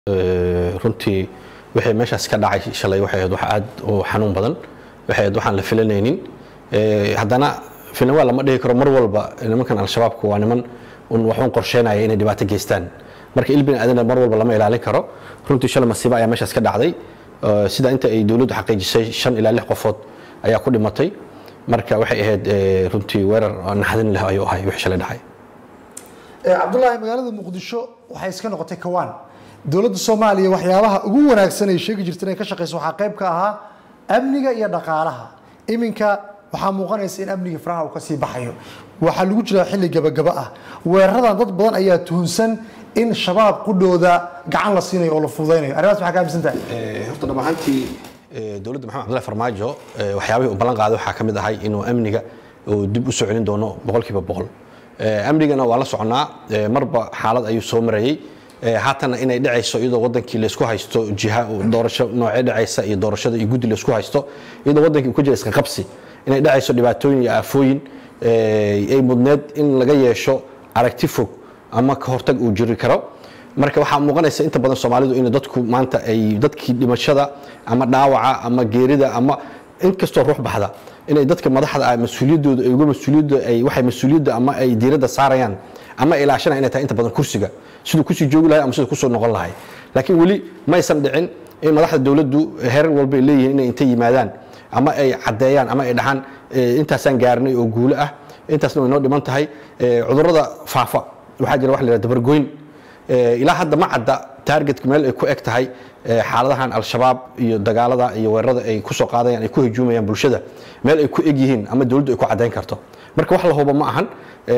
runtii wixii meeshaas ka dhacay shalay waxay ahayd wax aad u xanuun badan waxay ahayd waxaan la filanaynin haddana filanwaa lama dhihi karo mar walba nimankan al-shabaabku waa niman un waxuun qorsheynaya inay dhibaato geystaan marka il bini aadana mar walba lama ilaalin karo runtii shalay masiibo ayaa meeshaas ka dhacday sida inta ay dowladdu xaqiijisay shan ilaa lix qofood ayaa ku dhimatay marka waxay ahayd runtii weerar naxdin leh ayuu ahay wixii shalay dhacay cabdulaahi magaalada muqdisho waxay iska noqotay kawaan dowladda soomaaliya waxyaabaha ugu wanaagsan ay sheegi jirta inay ka shaqeyso waxaa qayb ka ahaa amniga iyo dhaqaalaha iminka waxaa muuqanaysa in amniga faraha uu kasii baxayo waxaa lagu jiraa xilli gabagaba ah weeraradan dad badan ayaa tuhunsan in shabaab qudhooda gacan la siinayo oo la fududaynayo arrimaas maxaa ka aaminsan tahay horta dhab ahaantii dowladda maxamed cabdullahi farmaajo waxyaabihii uu ballan qaaday waxaa ka mid ahay inuu amniga uu dib u soo celin doono boqolkiiba boqol amnigana waa la soconaa marba xaalad ayuu soo marayey haatana inay dhacayso iyadoo wadankii laysku haysto jiha doorasho noocee dhacaysa iyo doorashada iyo guddi laysku haysto iyadoo wadankii uu ku jira iska qabsi inay dhacayso dhibaatooyin iyo aafooyin ay mudneed in laga yeesho aragti fog ama ka hortag uu jiri karo marka waxaa muuqanaysa inta badan soomaalidu in dadku maanta ay dadkii dhimashada ama dhaawaca ama geerida ama inkastoo ruux baxda inay dadka madaxda ah mas-uuliyaddooda ay uga mas-uuliyadda ay waxay mas-uuliyadda ama ay diiradda saarayaan ama ilaashana inay tahay inta badan kursiga siduu kusii joogi lahay ama siduu kusoo noqon lahay laakiin weli maysan dhicin in madaxda dowladdu herar walba ay leeyihiin inay inta yimaadaan ama ay caddeeyaan ama ay dhahaan intaasaan gaarnay oo guulo ah intaasna way noo dhiman tahay cudurrada faafa waxaa jira wax la yidhahda dabargoyn ilaa hadda ma cadda taargetka meel ay ku eg tahay xaaladahan al-shabaab iyo dagaalada iyo weerarada ay ku soo qaadayaan ay ku hujuumayaan bulshada meel ay ku eg yihiin ama dowladdu ay ku caddayn karto marka wax la hubo ma ahan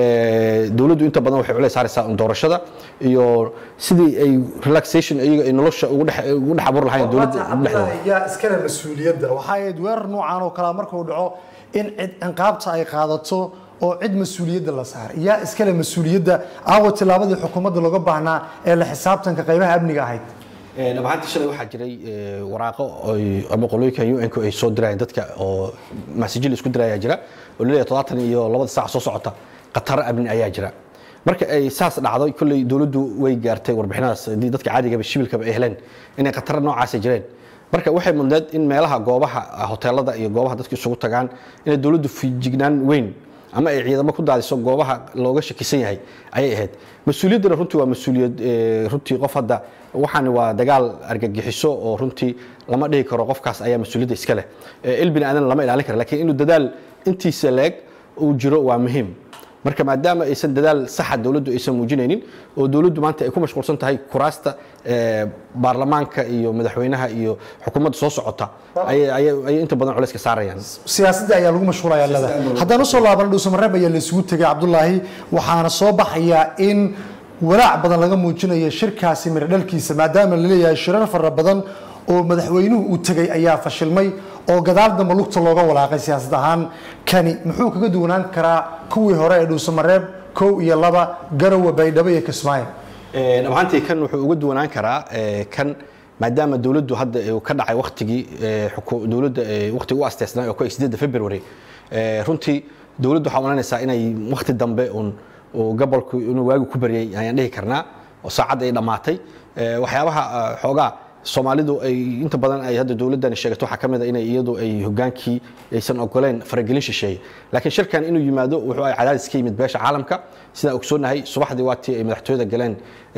dowladdu inta badan waxay culays saaraysaa un doorashada iyo sidii ay relaxation iyaga ay nolosha ugu dhex ugu dhex abur lahayn dowladda dhexdeeda yaa iskale mas-uuliyadda waxaa ahayd weerar noocan oo kalea markuu dhaco in cid ciqaabta ay qaadato oo cid mas-uuliyadda la saaray yaa iskale mas-uuliyadda aawa tillaabadii xukuumadda looga baahnaa ee la xisaabtanka qaybaha amniga ahayd dhabaantii shalay waxaa jiray waraaqo ama qolooyinka un-ku ay soo dirayeen dadka oo masajil isku diraya jira oo laleeyahay todobaatan iyo labada saac soo socota khataro amni ayaa jira marka ay saas dhacdo kolley dowladdu way gaartay warbixinadaas haddii dadka caadigaba shibilkaba ay heleen inay khataro noocaasa jireen marka waxay mudneed in meelaha goobaha hoteelada iyo goobaha dadka isugu tagaan inay dowladdu fijignaan weyn ama ay ciidamo ku daadiso goobaha looga shakisan yahay ayay ahayd mas-uuliyaddana runtii waa mas-uuliyad runtii qof hadda waxaan waa dagaal argagixiso oo runtii lama dhihi karo qofkaas ayaa mas-uuliyadda iska leh il bini aadan lama ilaalin kara lakiin inuu dadaal intiisa leeg uu jiro waa muhiim marka maadaama aysan dadaal saxa dowladdu aysan muujinaynin oo dowladdu maanta ay ku mashquulsan tahay kuraasta baarlamaanka iyo madaxweynaha iyo xukuumadda soo socota ayay inta badan culayska saarayaan siyaasadda ayaa lagu mashquulaya lada haddaan usoo laabana dhuusamareeb ayaa la isugu tegay cabdulaahi waxaana soo baxayaa in walaac badan laga muujinayo shirkaasi miro dhalkiisa maadaama la leeyahay shirar fara badan oo madaxweynuhu uu tegay ayaa fashilmay oo gadaal dambe lugta looga walaaqay siyaasad ahaan kani muxuu kaga duwanaan karaa kuwii hore ee dhuusamareeb kow iyo laba garowe baydhabo iyo kismaayo dhabaantii kan wuxuu uga duwanaan karaa kan maadaama dowladdu hadda ka dhacay waktigii dowladda waktiga u asteysnaa oo ku sideedda february runtii dowladdu waxaa oranaysaa inay wakti dambe un gobolku inuu waagi ku baryay ayaan dhihi karnaa oo saacadda ay dhammaatay waxyaabaha xoogaa soomaalidu ay inta badan ay hadda dowladdani sheegato waxaa ka mid a inay iyadu ay hogaankii aysan ogoleen faragelin shisheeye laakiin shirkan inuu yimaado wuxuu ay cadaadis ka yimid beesha caalamka sidaan ogsoonahay subaxdii waatii ay madaxtooyada galeen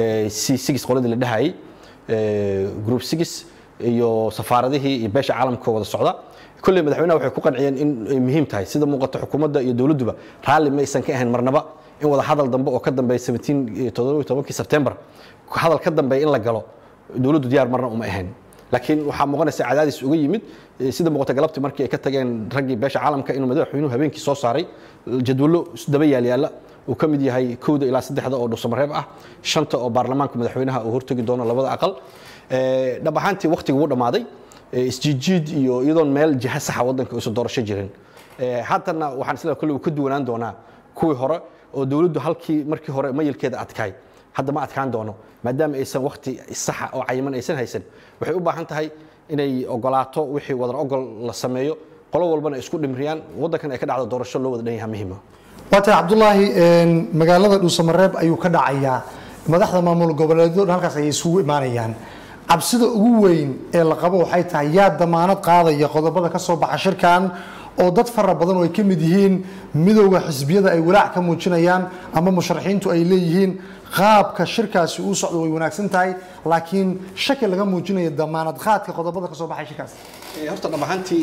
c six qoladii la dhahayay group six iyo safaaradihii iyo beesha caalamka wada socda kolley madaxweynaha waxay ku qanciyeen in ay muhiim tahay sida muuqata xukuumadda iyo dowladduba raalli ma aysan ka ahayn marnaba in wada hadal dambe oo ka dambeeya kii sebtembar hadal ka dambeeya in la galo dowladdu diyaar marna uma ahayn laakiin waxaa muuqanaysa cadaadis uga yimid sida muuqata galabtii markii ay ka tageen raggii beesha caalamka inuu madaxweynuhu habeenkii soo saaray jadwallo daba yaalyaala uu ka mid yahay kowda ilaa saddexda oo dhuusamareeb ah shanta oo baarlamaanka madaxweynaha uu hortegi doono labada aqal dhab ahaantii waktiga wuu dhammaaday isjiijiid iyo iyadoon meel jiha saxa waddanka aysan doorasho jirin haddana waxaan isleeyahay kolley uu ka duwanaan doonaa kuwii hore oo dowladdu halkii markii hore mayilkeeda adkaay hadda ma adkaan doono maadaama aysan wakti saxa oo cayiman aysan haysan waxay u baahan tahay inay ogolaato wixii wadan ogol la sameeyo qolo walbana isku dhimriyaan waddankan ay ka dhacdo doorasho loo wada dhan yaha muhiima waa tahay cabdulaahi magaalada dhuusamareeb ayuu ka dhacayaa madaxda maamul goboleedyadu halkaas ayay isugu imaanayaan cabsida ugu weyn ee la qabo waxay tahay yaa damaanad qaadaya qodobada ka soo baxa shirkan oo dad fara badan oo ay ka mid yihiin midowda xisbiyada ay walaac ka muujinayaan ama musharaxiintu ay leeyihiin qaabka shirkaasi uu socdo way wanaagsan tahay laakiin shaki laga muujinayo damaanad qaadka qodobada ka soo baxay shirkaas horta dhab ahaantii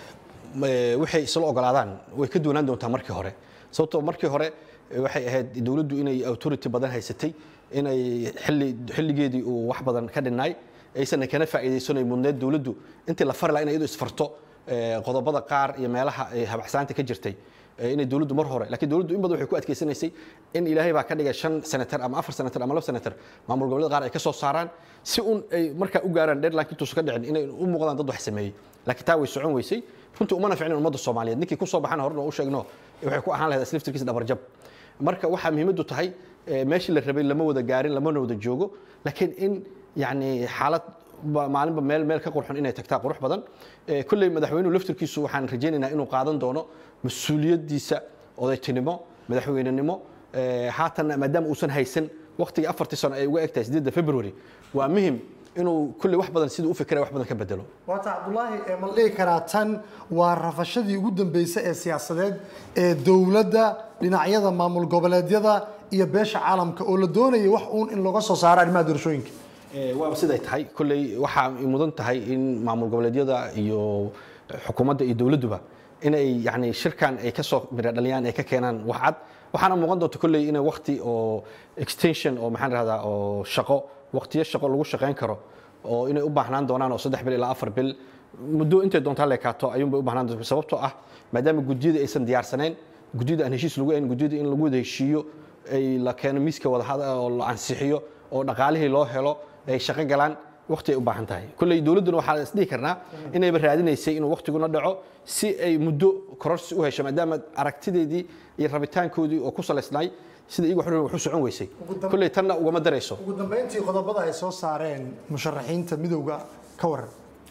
waxay isla ogolaadaan way ka duwanaan doontaa markii hore sababtoo markii hore waxay ahayd dowladdu inay authority badan haysatay inay xilli xilligeedii uu wax badan ka dhinnaay aysan kana faa'iidaysanay mudneed dowladdu intii la fari lahaa inay iyadu isfarto qodobada qaar iyo meelaha habaxsaanta ka jirtay inay dowladdu mar hore laakiin dowladdu in badan waxay ku adkaysanaysay in ilaahay baa ka dhigay shan senatar ama afar senatar ama laba senatar maamul goboleed qaar ay ka soo saaraan si un ay markaa u gaaraan deadline intuusan ka dhicin inay u muuqdaan dad wax sameeyey laakiin taa way socon weysay runtii umana ficnin ummadda soomaaliyeed ninkii ku soo baxana horena u sheegno waxay ku ahaan lahayd asliftirkiisa dhabarjab marka waxaa muhiimaddu tahay meeshii la rabay lama wada gaarin lamana wada joogo laakiin in yani xaalad maalinba meel meel ka qurxon inay tagtaa qurux badan kolley madaxweynuhu laftirkiisu waxaan rajaynaynaa inuu qaadan doono mas-uuliyaddiisa odaytinimo madaxweynenimo haatanna maadaama uusan haysan waqtigii afartii sano ay uga eg tahay sideedda february waa muhim inuu kolley wax badan siduu u fikiraya wax badan ka bedelo waata cabdulaahi ma la dhihi karaa tan waa rafashadii ugu dambeysay ee siyaasadeed ee dowladda dhinacyada maamul goboleedyada iyo beesha caalamka oo la doonayay wax uun in looga soo saaro arrimaha doorashooyinka waaba siday tahay kolley waxaa mudan tahay in maamul goboleedyada iyo xukuumadda iyo dowladduba inay yani shirkan ay kasoo mira dhaliyaan ay ka keenaan wax cad waxaana muuqan doonta kolley inay waqti oo extension oo maxaan rahdaa oo shaqo waqtiyo shaqo lagu shaqayn karo oo inay u baahnaan doonaan oo saddex bil ilaa afar bil muddo intay doontaa leekaato ayuunbay u baahnaan doonta sababtoo ah maadaama guddiyada aysan diyaarsanayn guddiyada aan heshiis lagu ayn guddiyada in lagu wada heshiiyo ay la keeno miiska wadahada oo la ansixiyo oo dhaqaalihii loo helo ay shaqo galaan waqti ay u baahan tahay kolley dowladduna waxaa isdhihi karnaa inayba raadinaysay inuu waqtiguna dhaco si ay muddo kororsi u hesho maadaama aragtideedii iyo rabitaankoodii oo ku salaysnaay sida iyagu waxu waxu socon weysay kolley tanna ugama darayso ugu dambeyntii qodobada ay soo saareen musharaxiinta midowga ka waran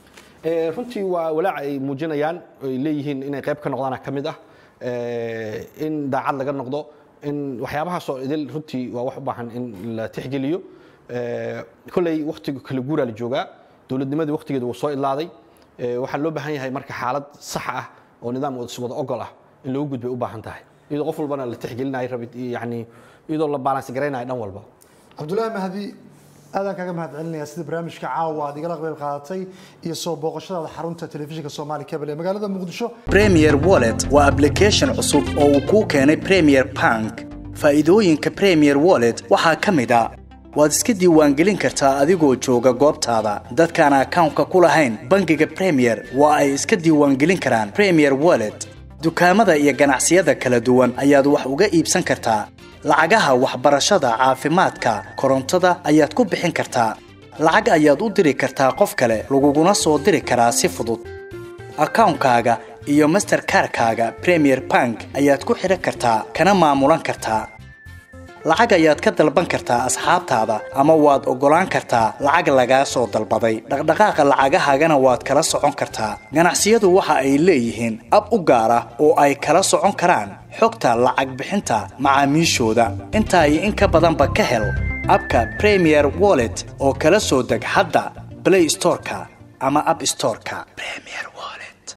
runtii waa walaac ay muujinayaan ay leeyihiin inay qayb ka noqdaana ka mid ah in daacad laga noqdo in waxyaabahaasoo idil runtii waa wax u baahan in la tixgeliyo kolley waqtiga kala guuraa la joogaa dowladnimadii waqtigeeda wuu soo idlaaday waxaa loo baahan yahay marka xaalad sax ah oo nidaam wada ogol ah in loogu gudbay u baahan tahay iyadoo qof walbana la tixgelinayo rabid yani iyadoo la balance garaynayo dhan walba cabdullaahi mahdi aadaan kaga mahad celinaya sida barnaamijka caawa aad igala qayb qaadatay iyo soo booqashadaada xarunta telefishinka soomaali cable ee magaalada muqdisho premier wallet waa application cusub oo uu kuu keenay premier bank faa'iidooyinka premier wallet waxaa ka mid a waad iska diiwaangelin kartaa adigoo jooga goobtaada dadkaan akawnka ku lahayn bangiga premier waa ay iska diiwaangelin karaan premier wallet dukaamada iyo ganacsiyada kala duwan ayaad wax uga iibsan kartaa lacagaha waxbarashada caafimaadka korontada ayaad ku bixin kartaa lacag ayaad u diri kartaa qof kale laguguna soo diri karaa si fudud akawnkaaga iyo masterkarkaaga premier bank ayaad ku xidhan kartaa kana maamulan kartaa lacag ayaad ka dalban kartaa asxaabtaada ama waad oggolaan kartaa lacag lagaa soo dalbaday dhaqdhaqaaqa lacagahaagana waad kala socon kartaa ganacsiyadu waxa ay leeyihiin ab u gaar ah oo ay kala socon karaan xogta lacag bixinta macaamiishooda intaa iyo in ka badanba ka hel abka premier wallet oo kala soo deg hadda blay storeka ama ab storeka